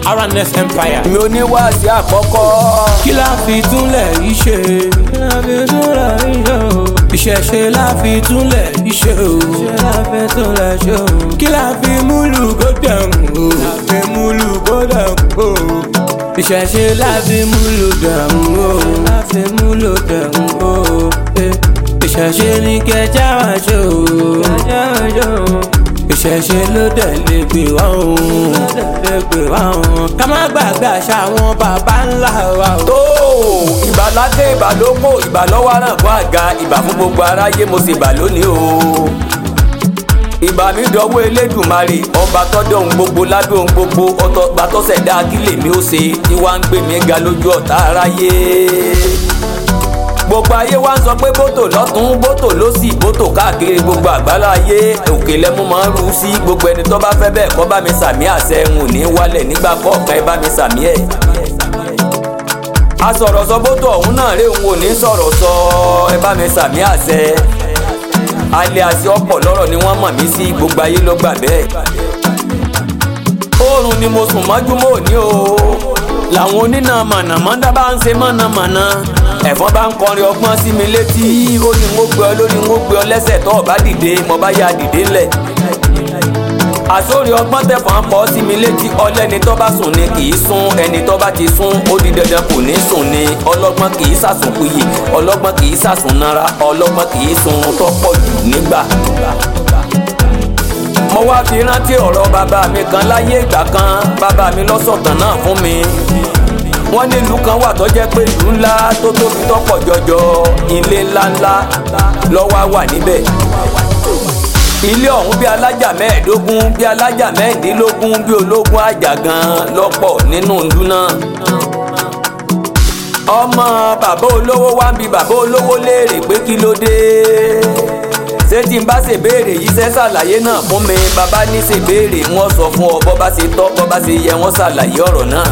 RNS Empire. mi ò ní wá sí àkọ́kọ́. kí la fi túnlẹ̀ yìí ṣe. kí la fi túnlẹ̀ yìí ṣe o. ìṣẹ̀ṣe la fi túnlẹ̀ yìí ṣe o. ṣe la fi túnlẹ̀ ṣe o. kí la fi múlù kó dẹ̀hùn o. la fi múlù kó dẹ̀hùn o. ìṣẹ̀ṣe la fi múlù dẹ̀hùn o. la fi múlù dẹ̀hùn o. Eh, ìṣẹ̀ṣe ni kẹjá wa ṣe o. kẹjá wa ṣe o ìṣẹ̀ṣe ló dẹ̀ lè gbé wá òun lè gbé wá òun ká má gbàgbé àṣà àwọn bàbá ńlá wa o. tó ìbà lákè ìbà lóko ìbà lọ́wọ́ àràǹkọ́ àga ìbà fún gbogbo aráyé mo sì bà lónìí o. ìbà mi dọwọ́ elédùnmarè ọba tọ́dọ̀ ohun gbogbo lábẹ́ ohun gbogbo ọba tó ṣẹ̀dá kí lèmi ó ṣe tí wàá ń gbé mi ga lójú ọ̀tá aráyé. gbogbo ayé wa ń sọ pé bótò lọ́tún bótò lósì bótò káàkiri gbogbo àgbálá ayé òkè lẹ́mú máa ń ru sí gbogbo ẹni tó bá fẹ́ bẹ́ẹ̀ kọ́ bá mi sàmí àṣẹ ń ò ní wálẹ̀ nígbà kọ̀ọ̀kan ẹ bá mi sàmí ẹ̀ asọ̀rọ̀ sọ bótó ọ̀hún náà rè ń wò ní sọ̀rọ̀ sọ ẹ bá mi sàmí àṣẹ alẹ́ àti ọ̀pọ̀ lọ́rọ̀ ni wọ́n mọ̀ mí sí gbogbo ayé ló gbà bẹ́ẹ̀ oorun ni mo sùn mọ́júmọ́ òní o làwọn onínà mọ̀nàmọ́dá bá ń ṣe mọ̀nàmọ́ná ẹ̀fọn bá ń kọrin ọgbọ́n sí mi létí ó ní wọ́n gbé ọ lórí wọ́n gbé ọ lẹ́sẹ̀ tó o bá dìde mo bá yá dìde lẹ̀ àsórí ọgbọ́n tẹ̀fọ́n pọ̀ sí mi létí ọlẹ́ni tó bá sùn ni kì í sùn ẹni tó bá ti sùn ó di dandan kò ní sùn ni ọlọ́gbọ́n kì í sàsùn kuyì ọlọ́gbọ́n kì í sàsùn nara ọlọ́gbọ́n kì í sùn tó pọ̀ jù nígbà. mo wá fi rántí ọ̀rọ̀ bàbá mi kan láyé ìgbà kan bàbá mi lọ́sọ̀tàn náà fún mi wọ́n ní ìlú kan wà tó jẹ́ pé ìlú ńlá tó tóbi tó pọ̀ jọjọ ilé ńláńlá lọ́wọ́ wà níbẹ̀ ilé ọ̀hún bí alájà mẹ́ẹ̀ẹ́dógún bí alájà mẹ́ẹ̀ẹ́dínlógún bí ológun àjàgàn lọ́pọ̀ nínú ìlú náà. ọmọ bàbá olówó wá ń bi bàbá olówó léèrè pé kí ló dé ṣé tí n bá ṣe béèrè yìí ṣe ṣàlàyé náà fún mi bàbá ní ṣe béèrè wọn sọ fún ọ bọ́ bá ṣe tọ́ bọ́ bá ṣe yẹ wọ́n ṣàlàyé ọ̀rọ̀ náà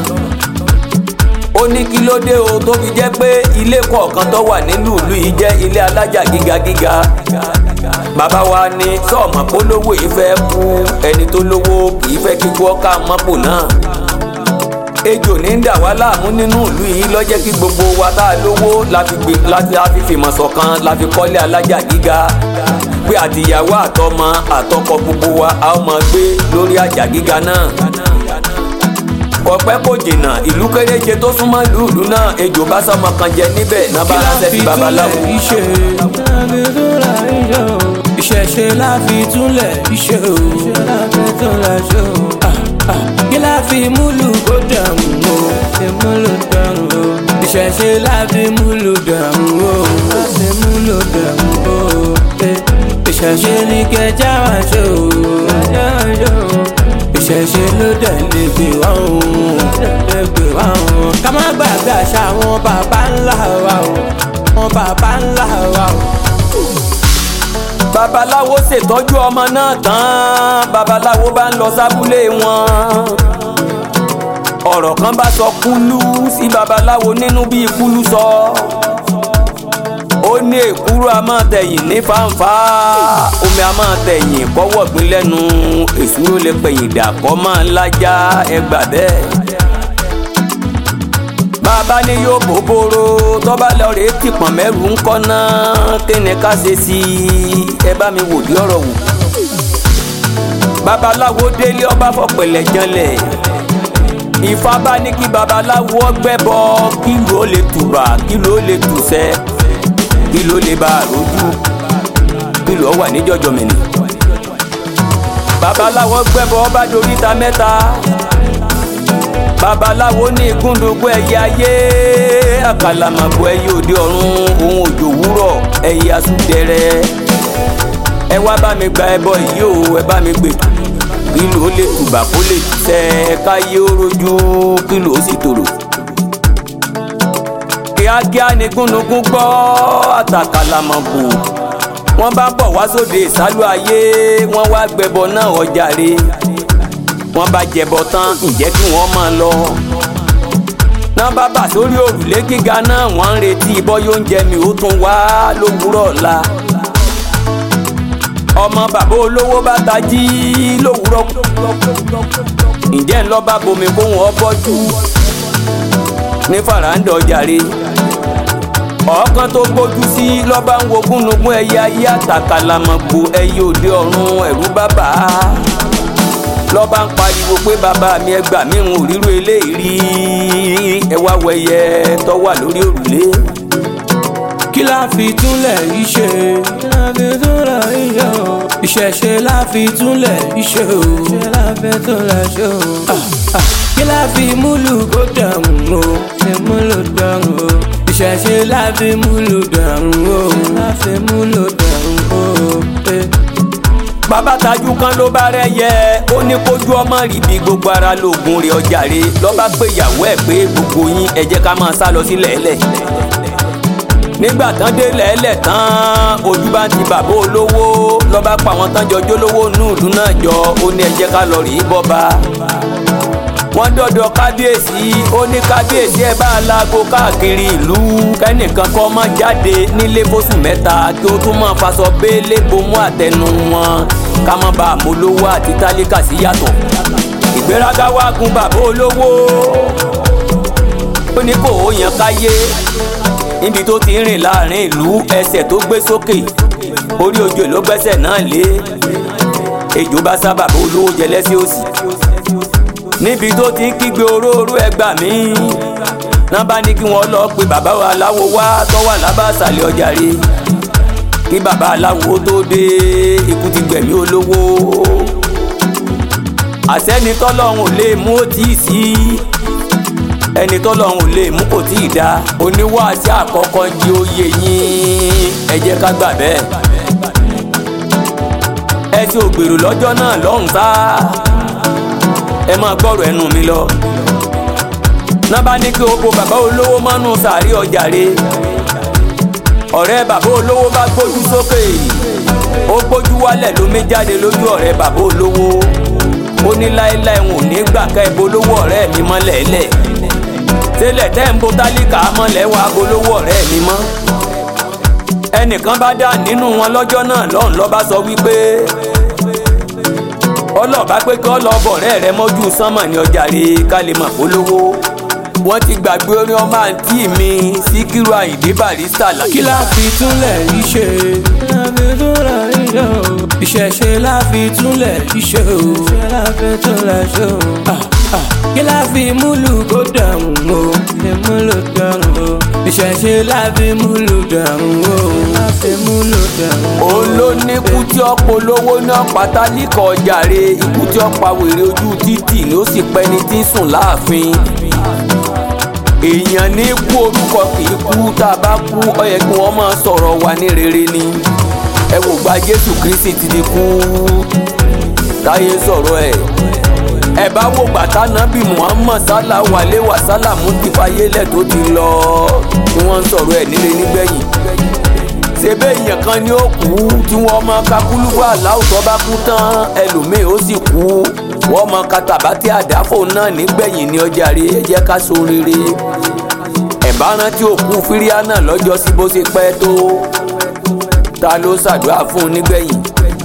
ó ní kí ló dé o tó fi jẹ́ pé ilé kọ̀ọ̀kan tó wà nílùú ìlú yìí jẹ́ ilé alájà gíga gíga bàbá wa ní sọ́ọ̀mọ̀ polówó yìí fẹ́ kú ẹni tó lówó kì í fẹ́ kíkú ọkà mọ́pò náà ejò ní ń dà wá láàmú nínú ìlú yìí lọ́jẹ́ kí gbogbo wa tá a lówó la fi fìmọ̀ ṣọ̀kan la fi kọ́lé alájà gíga pé àtìyàwó àtọmọ àtọkọ gbogbo wa a ó máa gbé lórí àjà gíga náà kọpẹ́ kò jìnnà ìlú kéréje tó súnmọ́ ìlú ìlú náà ejò bá sọmọ kan jẹ níbẹ̀ náà bá ránṣẹ́ sí babaláwo. ìṣẹ̀ṣe la fi túnlẹ̀ iṣẹ́ o. kí la fi múlù kó dàrún o. múlù dàrún o. ìṣẹ̀ṣe la fi múlù dàrún o. láti múlù dàrún o. ìṣẹ̀ṣe ni kẹjá wa ṣe o. kẹjá wa ṣe o ìṣẹ̀ṣe ló dẹ̀ lè gbé wá òun lè gbé wá òun. ká má gbàgbé àṣà àwọn bàbá ńlá wa o àwọn bàbá ńlá wa o. babaláwo ṣètọ́jú ọmọ náà tán babaláwo bá ń lọ sábúlé wọn. ọ̀rọ̀ kan bá sọ kúlú sí babaláwo nínú bí kúlú sọ. ó ní èkúrú a máa tẹ̀yìn ní fàǹfà omi a máa tẹ̀yìn kọ́wọ́ gbin lẹ́nu èsúró lè pẹ̀yìn dà kọ́ máa ń lájà ẹgbà bẹ́ẹ̀. bàbá ní yóò bòbòrò tọ́ba lọ rèé tìpọ̀n mẹ́rù ń kọ́ náà kíni ká ṣe sí i ẹ bá mi wò bí ọ̀rọ̀ wò. babaláwo délé ọba fọpẹ̀lẹ̀ janlẹ̀ Ifá bá ní kí babaláwo ọgbẹ́bọ kí ló lè tùbà kí ló lè tùsẹ́ kí ló lè bá a rojú kí ló wà níjọjọ mẹ́ni. babaláwo gbẹ́bọ ọba doríta mẹ́ta babaláwo ní ìgúndùnkún ẹyẹ ayé àkàlàmàgbò ẹyẹ òde ọ̀run ohun òjò wúrọ̀ ẹyẹ asúdẹrẹ ẹ wá bá mi gba ẹbọ yìí o ẹ bá mi gbè kí ló lè tùbà kó lè tẹ káyé ó rojú kí ló sì tòrò kíákíá ni gúnugún gbọ́ àtàkàlàmọ̀gbò wọ́n bá bọ̀ wá sóde ìsálú ayé wọ́n wá gbẹbọ náà ọjàre wọ́n bá jẹbọ tán ǹjẹ́ kí wọ́n máa lọ. náà bá bà sórí òrùlé gíga náà wọ́n ń retí bọ́yọ̀ oúnjẹ mi ó tún wá lówùúrọ̀ ọ̀la. ọmọ bàbá olówó bá tají lówùúrọ̀ ǹjẹ́ ńlọ bá bomi kó wọn bọ́jú ní faranda ọjàre ọ̀ọ́kán tó gbójú sí lọ́ba ń wo gúnugún ẹyẹ ayé àtàkàlàmọ̀gbò ẹyẹ òde ọ̀run ẹ̀rú bàbá lọ́ba ń pariwo pé bàbá mi ẹ gbà mí ń ríru eléyìí rí ẹ wá wẹyẹ tó wà lórí òrùlé kí la fi túnlẹ̀ yìí ṣe kí la fi túnlẹ̀ yìí ṣe o ìṣẹ̀ṣe la fi túnlẹ̀ yìí ṣe o ṣe la fi túnlẹ̀ ṣe o kí la fi múlù kó dàrún o ṣe múlù dàrún o ìṣẹ̀ṣe la fi múlù dàrún o la fi múlù dàrún o. bàbá tajú kan ló bá rẹ yẹ ó ní kójú ọmọ rí bí gbogbo ara lóògùn rẹ̀ ọjàre lọ́ba pé ìyàwó ẹ̀ pé gbogbo yín ẹ jẹ́ ká máa sá lọ sílẹ̀ ẹlẹ̀ nígbà tán dé lẹ́lẹ̀ tán ojú bá ń ti bàbá olówó lọ́ba pa àwọn tán jọ jólówó nù ìlú náà jọ ó ní ẹ jẹ́ ká lọ rí bọ́ba wọ́n dọ̀dọ̀ kábíyèsí ó ní kábíyèsí ẹ bá laago káàkiri ìlú kẹ́nìkan kọ́ mọ́ jáde nílé fóṣù mẹ́ta kí ó tún máa faṣọ béèlé bomú àtẹnu wọn ká má bàa molówó àti tálíkà sí yàtọ̀ ìgbéraga wá gun bàbá olówó ó ní kò ó yan káyé níbi tó ti ń rìn láàrin ìlú ẹsẹ̀ tó gbé sókè orí ojú ló gbẹ́sẹ̀ náà lé ejò bá sábà bó olówó jẹ lẹ́sẹ̀ òsì níbi tó ti ń kígbe oróró ẹgbà mí náà bá ní kí wọ́n lọ pe bàbá aláwo wá tó wà lábàṣàlẹ̀ ọjà rè kí bàbá aláwo tó dé ikú ti gbẹ̀mí olówó àsẹ́ni tọ́lọ́hún ò lè mú ó tì í sí ẹni tọ́lọ́hún ò lè mú kò tí ì dá oníwàásí àkọ́kọ́ jí oyè yín ẹ jẹ́ ká gbà bẹ́ẹ̀ ẹ ti ògbèrò lọ́jọ́ náà lọ́hùn tá ẹ máa gbọ́rọ̀ ẹnu mi lọ náà bá ní kí o bo bàbá olówó mọ́nú sàárì ọjà re ọ̀rẹ́ bàbá olówó bá gbójú sókè ó gbójú wálẹ̀ lómi jáde lójú ọ̀rẹ́ bàbá olówó ó ní láéláé wọn ò ní gbà ká ẹ bolówó ọ̀rẹ́ mi mọ́lẹ̀ lẹ̀ tẹ́lẹ̀ tẹ́ ń bo tálíkà mọ́lẹ̀ wá bolówó ọ̀rẹ́ mi mọ́ ẹnìkan bá dá nínú wọn lọ́jọ́ náà lọ́hùn lọ́ba sọ wípé ọlọ́ọ̀bá pé kí ọlọ́ọ̀bọ̀ ọ̀rẹ́ rẹ mọ́jú sánmọ̀ ní ọjà rè ká lè mọ̀ polówó wọ́n ti gbàgbé orin ọmọ àǹtí mi síkírù àyìndé barista là. kí la fi túnlẹ̀ yìí ṣe kí la fi túnlẹ̀ yìí ṣe o ìṣẹ̀ṣe la fi túnlẹ̀ yìí ṣe o ṣe la fi túnlẹ̀ ṣe o kí la fi múlù kó dàrún o ṣe múlù dàrún o ìṣẹ̀ṣe la fi múlù dàrún o la fi múlù dàrún o. òun ló ní ikú tí ó polówó náà pátálíkọ̀ ọjà rè ikú tí ó pa wèrè ojú títì ni ó sì pẹ́ni tí ń sùn láàfin èèyàn ní kú orúkọ kì í kú tá a bá kú ó yẹ kí wọ́n máa sọ̀rọ̀ wa ní rere ni ẹ wò gba Jésù Kristi ti di kú táyé sọ̀rọ̀ ẹ̀ ẹ bá wò gbàtà nábì Muhammad sálà wàlé wà sálàmù ti fayé lẹ̀ tó ti lọ tí wọ́n ń sọ̀rọ̀ ẹ̀ nílé nígbẹ̀yìn ṣebí èèyàn kan ni ó kú tí wọ́n máa ka kúlúkú aláwọ̀ tó bá kú tán ẹlòmíì ó sì kú wọ́n máa ka tàbátì àdáfò náà nígbẹ̀yìn ní ọjà rí ẹ jẹ́ ká so rere ẹ̀bá rántí òkú fíríà náà lọ́jọ́ sí bó ṣe pẹ́ tó ta ló ṣàdúrà fún un nígbẹ̀yìn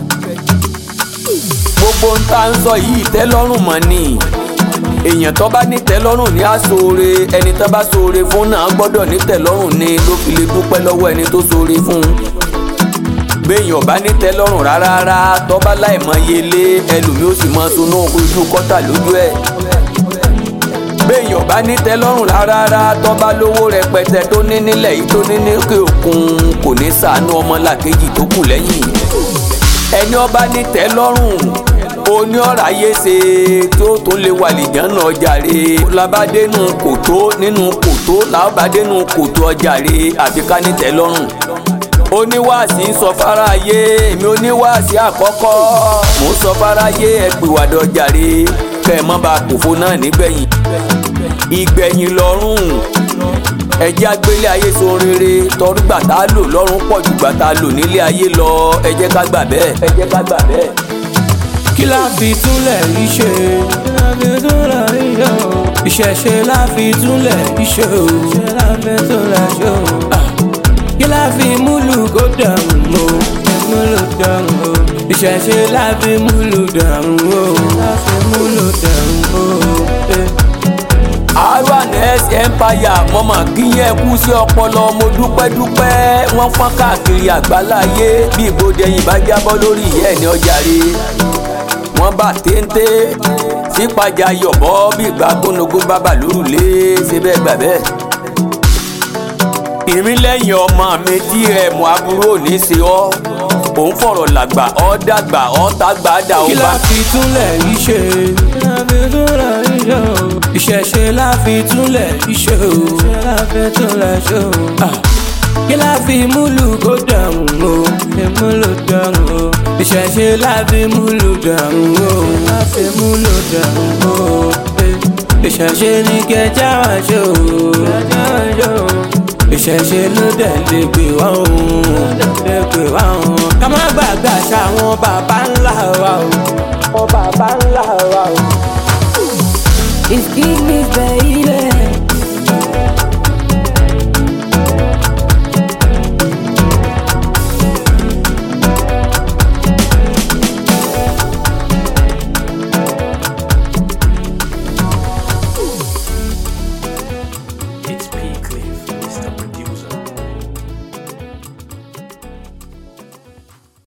gbogbo ń tá ń sọ yìí tẹ́lọ́rùn mọ́ ni èèyàn tó bá ní tẹ́lọ́rùn ní àsóore ẹni tó bá sóore fún náà gbọ́dọ̀ ní tẹ́lọ́rùn ni ló fi lè dúpẹ́ lọ́wọ́ ẹni tó sóore fún un béèyàn bá ní tẹ́lọ́rùn rárá rárá tó bá láì mọ iye lé ẹlòmíì ó sì mọ sunú ojú kọ́tà lójú ẹ̀ béèyàn bá ní tẹ́lọ́rùn rárá rárá tó bá lówó rẹpẹtẹ tó ní nílẹ̀ yìí tó ní níkè òkun kò ní ṣàánú ọmọlàkejì tó kù lẹ́yìn ẹni ó bá ní tẹ́lọ́rùn oní ọ̀rọ̀ ayé ṣe tó tó lè wà lìjànà ọjàre labádénú kòtó nínú kòtó làbádénú kòtó ọjàre àfi ká ní tẹ́lọ́rùn oníwàásí ń sọ fáráyé èmi oníwàásí àkọ́kọ́ mò ń sọ fáráyé ẹ pìwàdà ọjàre kẹ́ ẹ má bàa kòfó náà nígbẹ̀yìn ìgbẹ̀yìn lọ́rùn ẹjẹ́ agbélé ayé so rere torí gbà tá a lò lọ́rùn pọ̀ jù gbà tá a lò nílé ayé lọ ẹ jẹ́ ká gbà bẹ́ẹ̀ ẹ jẹ́ ká gbà bẹ́ẹ̀ kí la fi túnlẹ̀ yìí ṣe kí la fi túnlẹ̀ yìí ṣe o ìṣẹ̀ṣe la fi túnlẹ̀ yìí ṣe o ṣe la fi túnlẹ̀ ṣe o kí la fi múlù kó dàrún o múlù dàrún o ìṣẹ̀ṣe láfi múlù dàrún o láfi múlù dàrún o. eh. rns empire mọ̀mọ́ kíyẹn kú sí ọpọlọ mo dúpẹ́ dúpẹ́ wọ́n fọ́n káàkiri àgbáláyé bí ìbòdè yìí bá jábọ́ lórí ìyá ẹ̀ ní ọjà rí wọ́n bá téńté sípàjà yọ̀bọ́ bí ìgbà gbónogún bábà lórùlé ṣe bẹ́ẹ̀ gbà bẹ́ẹ̀. ìrìn lẹ́yìn ọmọ mi tí ẹ̀ mọ aburú ò ní ṣe ọ́ òun fọ̀rọ̀ làgbà ọ́ dàgbà ọ́ tàgbà dà ó kí bá. la fi túnlẹ̀ yìí ṣe. láfi túnlẹ̀ yìí ṣe o. ìṣẹ̀ṣe láfi túnlẹ̀ yìí ṣe o. láfi túnlẹ̀ ṣe o. Ah. kí la fi múlù kó dàrún o. fi múlù dàrún o. ìṣẹ̀ṣe láfi múlù dàrún o. láfi múlù dàrún o. Eh. ìṣẹ̀ṣe ní kẹjá wá ṣe o. kẹjá wá ṣe o ìṣẹ̀ṣe ló dẹ̀ lè gbé wá òun lè gbé wá òun. ká má gbàgbé àṣà àwọn bàbá ńlá wa o. àwọn bàbá ńlá wa o. It's King Miss Baby.